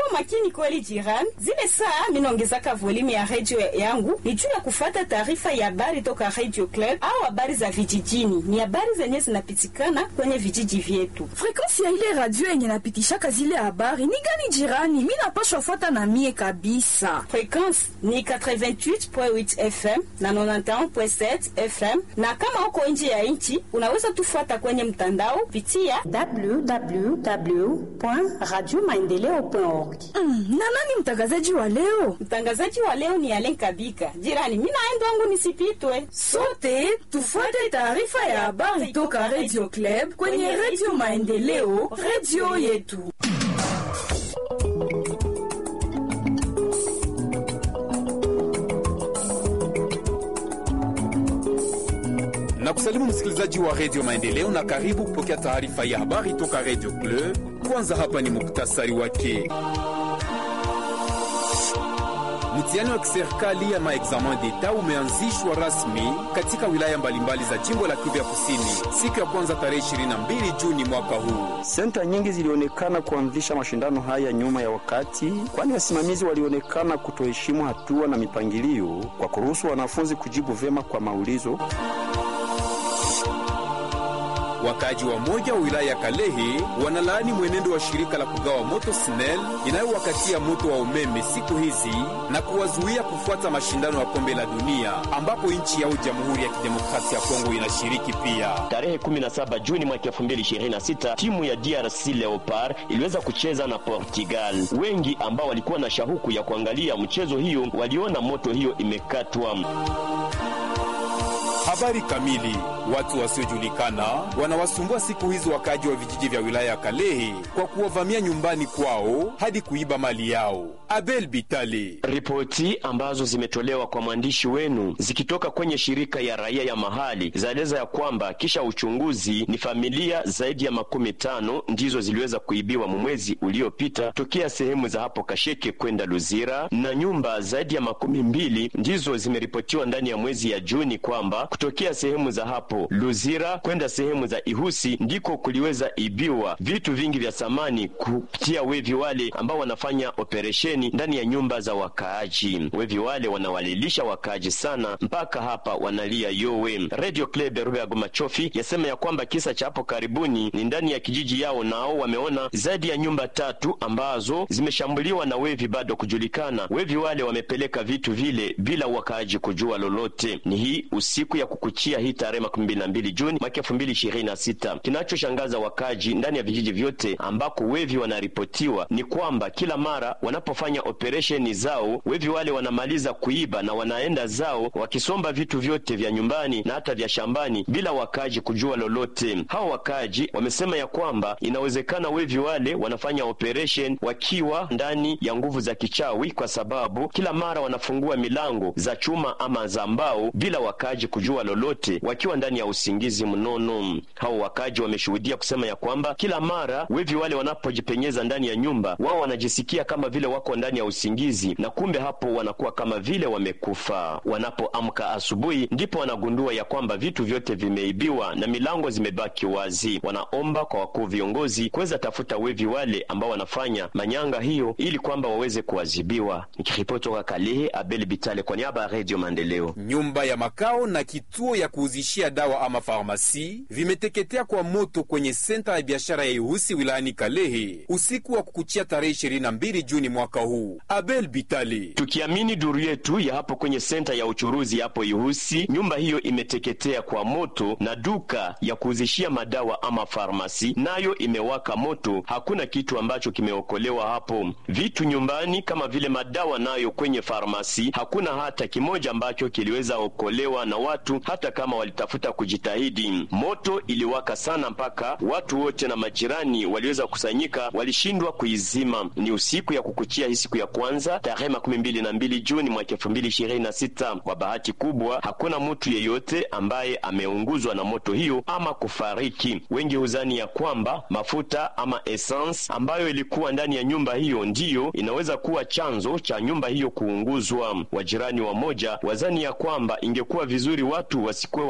makini kweli jirani. Zile saa minaongezaka volume ya redio yangu ni juu ya kufata taarifa ya habari toka Radio Club au habari za vijijini. Ni habari zenye zinapitikana kwenye vijiji vyetu. Frekansi ya ile radio yenye napitishaka zile habari ni gani jirani? Mi napashwa fata na mie kabisa. Frekwensi ni 88.8 FM na 91.7 FM, na kama uko nje ya nchi unaweza tufuata kwenye mtandao pitia www.radiomaendeleo.org. Mm, na nani mtangazaji wa leo? Mtangazaji wa leo ni Alen Kabika. Jirani, mimi naenda wangu nisipitwe. Sote tufuate taarifa ya habari toka Radio Club kwenye Radio Maendeleo, radio yetu. na kusalimu msikilizaji wa redio Maendeleo na karibu kupokea taarifa ya habari toka redio Club. Kwanza hapa ni muktasari wake. Mtihani wa kiserikali ya maexamen d'etat umeanzishwa rasmi katika wilaya mbalimbali za jimbo la Kivu ya Kusini siku ya kwanza tarehe 22 Juni mwaka huu. Senta nyingi zilionekana kuanzisha mashindano haya nyuma ya wakati, kwani wasimamizi walionekana kutoheshimu hatua na mipangilio kwa kuruhusu wanafunzi kujibu vyema kwa maulizo. Wakaaji wa moja wa wilaya ya Kalehe wanalaani mwenendo wa shirika la kugawa moto SNEL inayowakatia moto wa umeme siku hizi na kuwazuia kufuata mashindano ya kombe la dunia ambapo nchi yao Jamhuri ya Kidemokrasia ya Kongo inashiriki pia. Tarehe 17 Juni mwaka 2026 timu ya DRC Leopard iliweza kucheza na Portugal. Wengi ambao walikuwa na shauku ya kuangalia mchezo hiyo waliona moto hiyo imekatwa. Habari kamili. Watu wasiojulikana wanawasumbua siku hizi wakaaji wa vijiji vya wilaya ya Kalehe kwa kuwavamia nyumbani kwao hadi kuiba mali yao. Abel Bitale. Ripoti ambazo zimetolewa kwa mwandishi wenu zikitoka kwenye shirika ya raia ya mahali zaeleza ya kwamba kisha uchunguzi ni familia zaidi ya makumi tano ndizo ziliweza kuibiwa mwezi uliopita tokea sehemu za hapo Kasheke kwenda Luzira, na nyumba zaidi ya makumi mbili ndizo zimeripotiwa ndani ya mwezi ya Juni kwamba kutokea sehemu za hapo Luzira kwenda sehemu za Ihusi ndiko kuliweza ibiwa vitu vingi vya samani kupitia wevi wale ambao wanafanya operesheni ndani ya nyumba za wakaaji. Wevi wale wanawalilisha wakaaji sana mpaka hapa wanalia yowe. Radio Club Rubeago Machofi yasema ya kwamba kisa cha hapo karibuni ni ndani ya kijiji yao, nao wameona zaidi ya nyumba tatu ambazo zimeshambuliwa na wevi bado kujulikana. Wevi wale wamepeleka vitu vile bila wakaaji kujua lolote. Ni hii usiku ya kukuchia hii tarehe makumi mbili na mbili Juni mwaka elfu mbili ishirini na sita. Kinachoshangaza wakaji ndani ya vijiji vyote ambako wevi wanaripotiwa ni kwamba kila mara wanapofanya operesheni zao wevi wale wanamaliza kuiba na wanaenda zao wakisomba vitu vyote vya nyumbani na hata vya shambani bila wakaji kujua lolote. Hao wakaji wamesema ya kwamba inawezekana wevi wale wanafanya operation wakiwa ndani ya nguvu za kichawi, kwa sababu kila mara wanafungua milango za chuma ama za mbao bila wakaji kujua lolote wakiwa ndani ya usingizi mnono. Hao wakaji wameshuhudia kusema ya kwamba kila mara wevi wale wanapojipenyeza ndani ya nyumba, wao wanajisikia kama vile wako ndani ya usingizi, na kumbe hapo wanakuwa kama vile wamekufa. Wanapoamka asubuhi, ndipo wanagundua ya kwamba vitu vyote vimeibiwa na milango zimebaki wazi. Wanaomba kwa wakuu viongozi kuweza tafuta wevi wale ambao wanafanya manyanga hiyo, ili kwamba waweze kuadhibiwa. Nikiripoti toka Kalehe, Abel Bitale kwa niaba ya Radio Maendeleo. Nyumba ya makao na kituo ya kuuzishia dawa ama farmasi vimeteketea kwa moto kwenye senta ya biashara ya Ihusi wilayani Kalehe usiku wa kukuchia tarehe 22 Juni mwaka huu. Abel Bitale. Tukiamini duru yetu ya hapo kwenye senta ya uchuruzi hapo Ihusi, nyumba hiyo imeteketea kwa moto na duka ya kuuzishia madawa ama farmasi nayo imewaka moto. Hakuna kitu ambacho kimeokolewa hapo. Vitu nyumbani kama vile madawa nayo kwenye farmasi, hakuna hata kimoja ambacho kiliweza okolewa na watu, hata kama walitafuta kujitahidi. Moto iliwaka sana mpaka watu wote na majirani waliweza kusanyika, walishindwa kuizima. Ni usiku ya kukuchia hii siku ya kwanza tarehe makumi mbili na mbili Juni mwaka elfu mbili ishirini na sita. Kwa bahati kubwa hakuna mtu yeyote ambaye ameunguzwa na moto hiyo ama kufariki. Wengi huzani ya kwamba mafuta ama essence ambayo ilikuwa ndani ya nyumba hiyo ndiyo inaweza kuwa chanzo cha nyumba hiyo kuunguzwa. Wajirani wa moja wazani ya kwamba ingekuwa vizuri watu wasikuwe wanaishi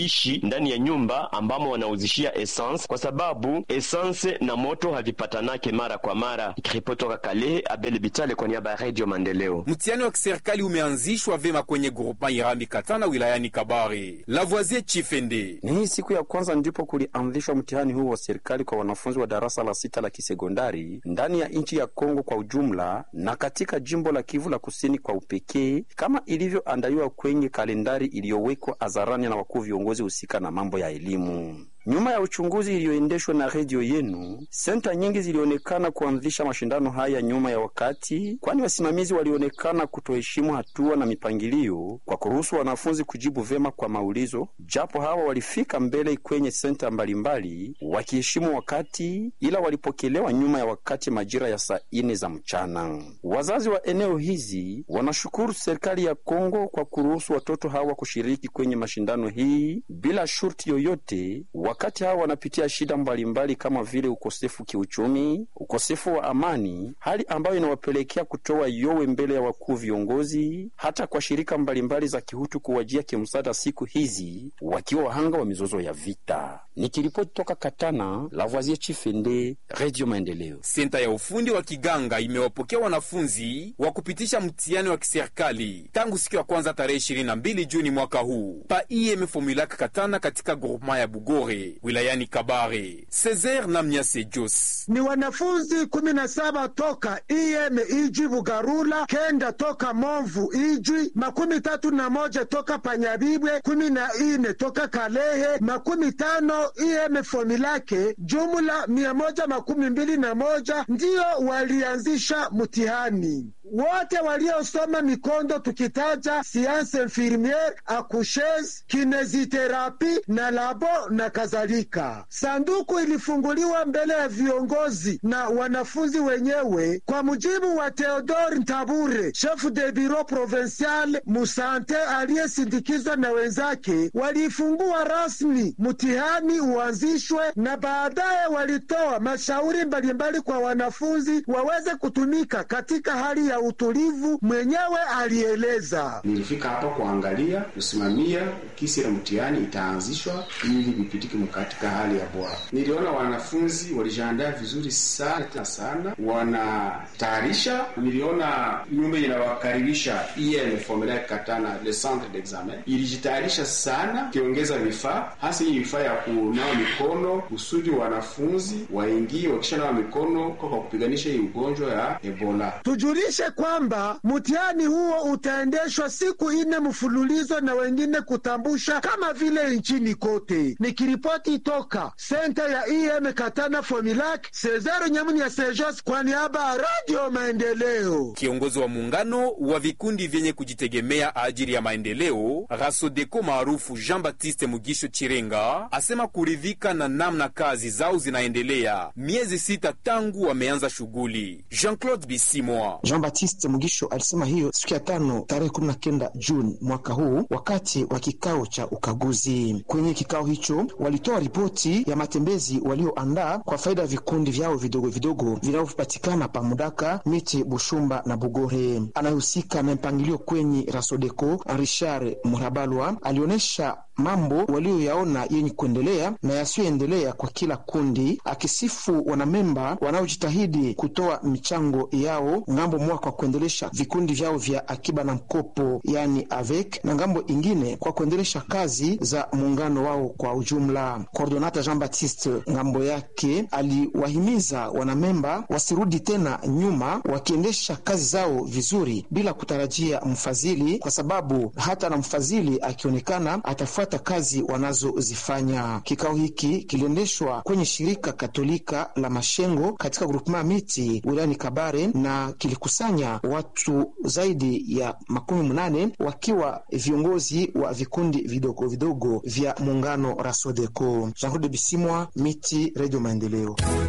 hawaishi ndani ya nyumba ambamo wanauzishia essence, kwa sababu essence na moto havipatanake mara kwa mara. Ripoti toka Kalehe, Abel Bitale kwa niaba ya Radio Maendeleo. Mtihani wa kiserikali umeanzishwa vema kwenye groupement Irambi Katana wilayani Kabare. Lavoisier Chifende Ni hii siku ya kwanza ndipo kulianzishwa mtihani huu wa serikali kwa wanafunzi wa darasa la sita la kisekondari ndani ya nchi ya Kongo kwa ujumla na katika jimbo la Kivu la kusini kwa upekee, kama ilivyoandaliwa kwenye kalendari iliyowekwa hadharani na wakuu viongozi husika na mambo ya elimu. Nyuma ya uchunguzi iliyoendeshwa na redio yenu, senta nyingi zilionekana kuanzisha mashindano haya nyuma ya wakati, kwani wasimamizi walionekana kutoheshimu hatua na mipangilio kwa kuruhusu wanafunzi kujibu vyema kwa maulizo, japo hawa walifika mbele kwenye senta mbalimbali wakiheshimu wakati, ila walipokelewa nyuma ya wakati majira ya saa ine za mchana. Wazazi wa eneo hizi wanashukuru serikali ya Kongo kwa kuruhusu watoto hawa kushiriki kwenye mashindano hii bila shurti yoyote wakati hawa wanapitia shida mbalimbali kama vile ukosefu kiuchumi, ukosefu wa amani, hali ambayo inawapelekea kutoa yowe mbele ya wakuu viongozi, hata kwa shirika mbalimbali za kihutu kuwajia kimsaada siku hizi, wakiwa wahanga wa mizozo ya vita. Nikiripoti toka Katana, Lavoisier Chifende, Radio Maendeleo. Senta ya ufundi wa Kiganga imewapokea wanafunzi wa kupitisha mtihani wa kiserikali tangu siku ya kwanza tarehe 22 Juni mwaka huu pa IEM Formulac Katana katika groupement ya Bugore wilayani Kabare. Cesar Namnyase Jos ni wanafunzi kumi na saba toka IEM Ijwi Bugarula, kenda toka Movu Ijwi, makumi tatu na moja toka Panyabibwe, kumi na ine toka Kalehe, makumi tano IEM Fomilake, jumla mia moja makumi mbili na moja ndiyo walianzisha mtihani wote waliosoma mikondo tukitaja sianse infirmiere, akushes, kineziterapi na labo na kadhalika. Sanduku ilifunguliwa mbele ya viongozi na wanafunzi wenyewe. Kwa mujibu wa Theodore Ntabure, chef de bureau provincial musante, aliyesindikizwa na wenzake, waliifungua rasmi mtihani uanzishwe, na baadaye walitoa mashauri mbalimbali kwa wanafunzi waweze kutumika katika hali ya utulivu. Mwenyewe alieleza: nilifika hapa kuangalia kusimamia kisi la mtihani itaanzishwa ili vipitike katika hali ya bora. Niliona wanafunzi walijiandaa vizuri sana tena sana, wanatayarisha. Niliona nyumba inawakaribisha IEM Formulaire Katana, le centre d'examen ilijitayarisha sana, kiongeza vifaa hasa hii vifaa ya kunawa mikono kusudi wanafunzi waingie wakishanawa mikono kwa kupiganisha hii ugonjwa ya Ebola. Tujulishe kwamba mtihani huo utaendeshwa siku ine mfululizo na wengine kutambusha kama vile nchini kote. Nikiripoti toka senta ya IM Katana Fomilak, Cesar Nyamuni ya Sejos kwa niaba ya Radio Maendeleo. Kiongozi wa muungano wa vikundi vyenye kujitegemea ajili ya maendeleo Rasodeko maarufu Jean Baptiste Mugisho Chirenga asema kuridhika na namna kazi zao zinaendelea miezi sita tangu wameanza shughuli. Jean-Claude Bisimwa Jean Baptiste Mugisho alisema hiyo siku ya tano tarehe kumi na kenda Juni mwaka huu wakati wa kikao cha ukaguzi. Kwenye kikao hicho walitoa ripoti ya matembezi walioandaa kwa faida ya vikundi vyao vidogo vidogo vinavyopatikana pa Mudaka, Miti, Bushumba na Bugore. Anayehusika na mpangilio kwenye Rasodeco Richard Murabalwa alionyesha mambo walioyaona yenye kuendelea na yasiyoendelea kwa kila kundi, akisifu wanamemba wanaojitahidi kutoa michango yao ngambo mwaka kwa kuendelesha vikundi vyao vya akiba na mkopo, yani avec, na ngambo ingine kwa kuendelesha kazi za muungano wao kwa ujumla. Coordonata Jean Baptiste ngambo yake aliwahimiza wanamemba wasirudi tena nyuma, wakiendesha kazi zao vizuri bila kutarajia mfadhili, kwa sababu hata na mfadhili akionekana atafuata kazi wanazozifanya. Kikao hiki kiliendeshwa kwenye shirika Katolika la Mashengo katika grupema miti wilayani Kabare na kilikusanya watu zaidi ya makumi mnane wakiwa viongozi wa vikundi vidogo vidogo vya muungano Rasodeco. Jean Claude Bisimwa, Miti, Radio Maendeleo.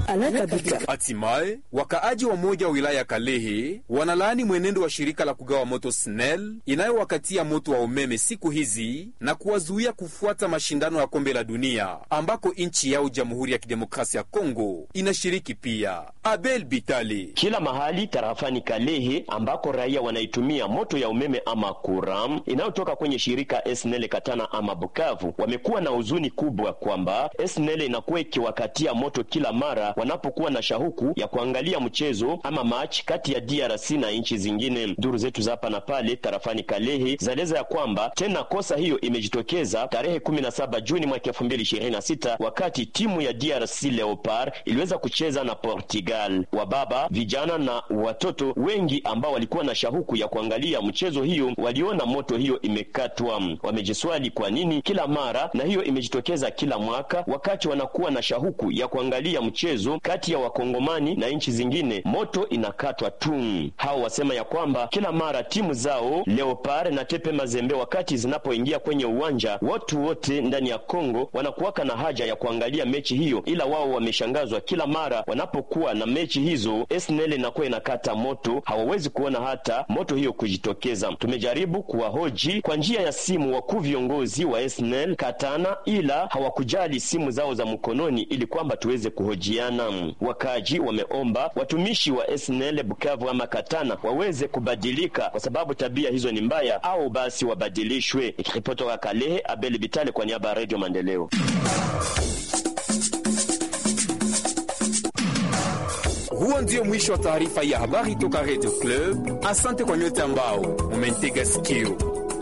Hatimaye wakaaji wa moja wa wilaya ya Kalehe wanalaani mwenendo wa shirika la kugawa moto SNEL inayowakatia moto wa umeme siku hizi na kuwazuia kufuata mashindano ya kombe la dunia ambako nchi yao Jamhuri ya Kidemokrasia ya Kongo inashiriki pia. Abel Bitali. Kila mahali tarafani Kalehe ambako raia wanaitumia moto ya umeme ama kuram inayotoka kwenye shirika SNEL Katana ama Bukavu wamekuwa na huzuni kubwa kwamba SNEL inakuwa ikiwakatia moto kila mara wanapokuwa na shahuku ya kuangalia mchezo ama match kati ya DRC na nchi zingine. Duru zetu za hapa na pale tarafani Kalehe zaeleza ya kwamba tena kosa hiyo imejitokeza tarehe 17 Juni mwaka 2026 wakati timu ya DRC Leopard iliweza kucheza na Portugal. Wababa, vijana na watoto wengi ambao walikuwa na shahuku ya kuangalia mchezo hiyo waliona moto hiyo imekatwa. Wamejiswali kwa nini kila mara, na hiyo imejitokeza kila mwaka wakati wanakuwa na shahuku ya kuangalia mchezo kati ya wakongomani na nchi zingine, moto inakatwa tu. Hao wasema ya kwamba kila mara timu zao Leopard na Tepe Mazembe wakati zinapoingia kwenye uwanja, watu wote ndani ya Kongo wanakuwaka na haja ya kuangalia mechi hiyo, ila wao wameshangazwa kila mara wanapokuwa na mechi hizo, SNL inakuwa inakata moto, hawawezi kuona hata moto hiyo kujitokeza. Tumejaribu kuwahoji kwa njia ya simu wakuu viongozi wa SNL Katana, ila hawakujali simu zao za mkononi ili kwamba tuweze kuhojiana. Wakaji wameomba watumishi wa SNL Bukavu ama Katana waweze kubadilika, kwa sababu tabia hizo ni mbaya, au basi wabadilishwe. Ikiripoti toka Kalehe, Abel Bitale kwa niaba ya Radio Maendeleo. Huo ndio mwisho wa taarifa ya habari toka Radio Club. Asante kwa nyote ambao mumentega sikio.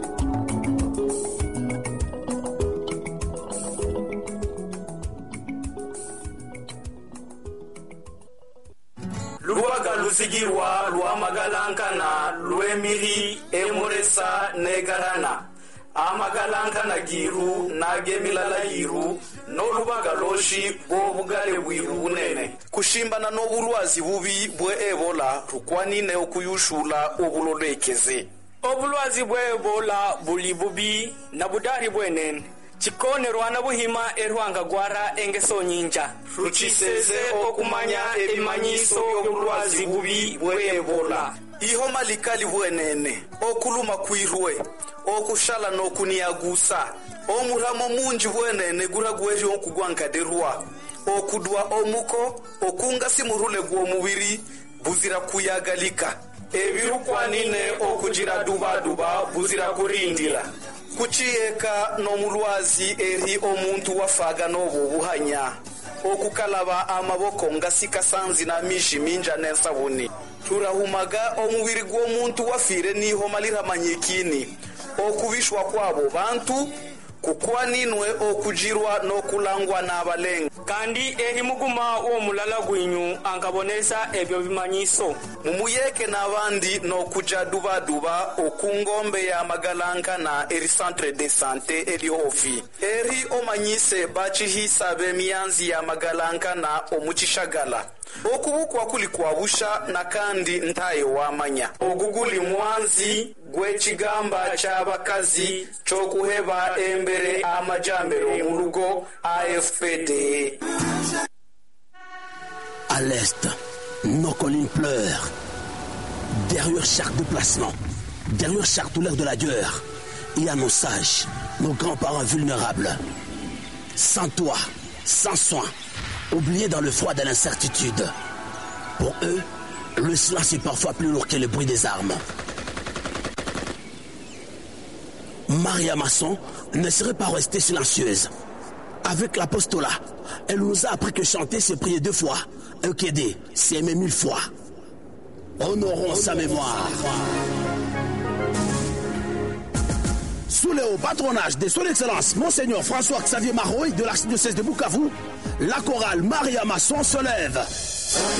luwaga lusigirwa lwamagalankana lwemili emuresa negarana amagalankana giru nagemilala yiru n'olubaga loshi bw'obugale bwiru bunene kushimbana n'obulwazi bubi bwe ebola lukwanine okuyushula obulolekeze obulwazi bwe ebola buli bubi na budari bwenene chikonerwa na buhima erwanga gwara engeso nyinja ruchiseze okumanya ebimanyiso by'obulwazi bubi bwe ebola ihoma likali bwenene okuluma kwirwe okushala n'okuniagusa omuramo munji bwenene guragweri okugwankaderwa okudwa omuko okungasi murule gw'omubiri buzira kuyagalika ebirukwanine okugira dubaduba buzira kurindira kuciyeka n'omulwazi eri omuntu wafaga n'obwo obuhanya okukalaba amaboko ngasikasanzi n'amishi minja n'ensabuni turahumaga omubiri gw'omuntu wafiire n'ihoma liramanyikini okubishwa kwabo bantu kukwaninwe okujirwa n'okulangwa n'abalenga kandi eri muguma w'omulala gwinyu ankabonesa ebyo bimanyiso mumuyeke n'abandi n'okuja dubaduba okungombe ya magalankana eri centre de sante eri ofi eri omanyise bacihisa b'emyanzi ya magalankana omukishagala okubukwa kuli kwabusha na kandi ntaye wamanya ogu guli mwanzi gw'ekigamba ky'abakazi ky'okuheba embere amajambero mu lugo afpd À l'est, nos collines pleurent. Derrière chaque déplacement, derrière chaque douleur de la guerre, il y a nos sages, nos grands-parents vulnérables. Sans toi, sans soin, oubliés dans le froid de l'incertitude. Pour eux, le silence est parfois plus lourd que le bruit des armes. Maria Masson ne serait pas restée silencieuse. Avec l'apostolat, elle nous a appris que chanter, c'est prier deux fois. Un kédé, c'est aimer mille fois. Honorons sa mémoire. Sous le haut patronage de son Excellence Monseigneur François-Xavier Maroy de l'archidiocèse de Bukavu, la chorale Maria Masson se lève.